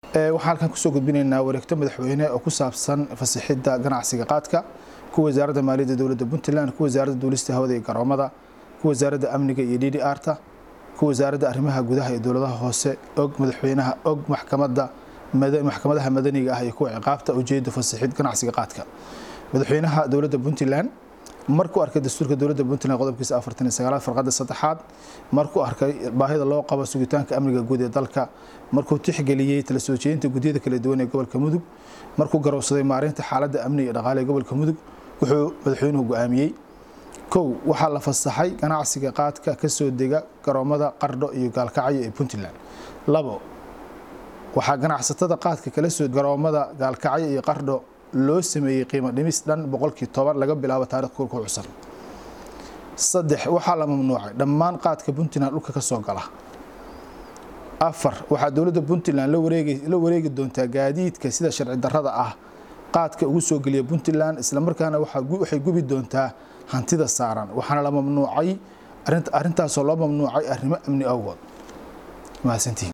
waxaan halkan kusoo gudbinaynaa wareegto madaxweyne oo ku saabsan fasixidda ganacsiga qaadka kuwa wasaaradda maaliyadda dowladda puntland kuwa wasaaradda duulista hawada iyo garoomada kuwa wasaaradda amniga iyo d d r ta kuwa wasaaradda arrimaha gudaha iyo dowladaha hoose og madaxweynaha og maxkamadda maxkamadaha madaniga ah iyo kuwa ciqaabta ujeeda fasixid ganacsiga qaadka madaxweynaha dowladda puntland markuu arkay dastuurka dowladda puntland qodobkiisa afartan iyo sagaalaad farqadda saddexaad markuu arkay baahida loo qabo sugitaanka amniga guud ee dalka markuu tixgeliyey tala soo jeedinta guddiyada kala duwan ee gobolka mudug markuu garowsaday maareynta xaaladda amni iyo dhaqaale ee gobolka mudug wuxuu madaxweynuhu go-aamiyey kow waxaa la fasaxay ganacsiga qaadka kasoo dega garoomada qardho iyo gaalkacyo ee puntland labo waxaa ganacsatada qaadka kala soo garoomada gaalkacyo iyo qardho loo sameeyey qiimo dhimis dhan boqolkii toban laga bilaabo taarikh kulka cusub saddex waxaa la mamnuucay dhammaan qaadka puntland dhulka ka soo gala afar waxaa dowladda puntland la wareegi doontaa gaadiidka sida sharci darrada ah qaadka ugu soo geliya puntland islamarkaana waxay gubi doontaa hantida saaran waxaana la mamnuucay arrintaasoo loo mamnuucay arrimo amni awgood mahadsantihin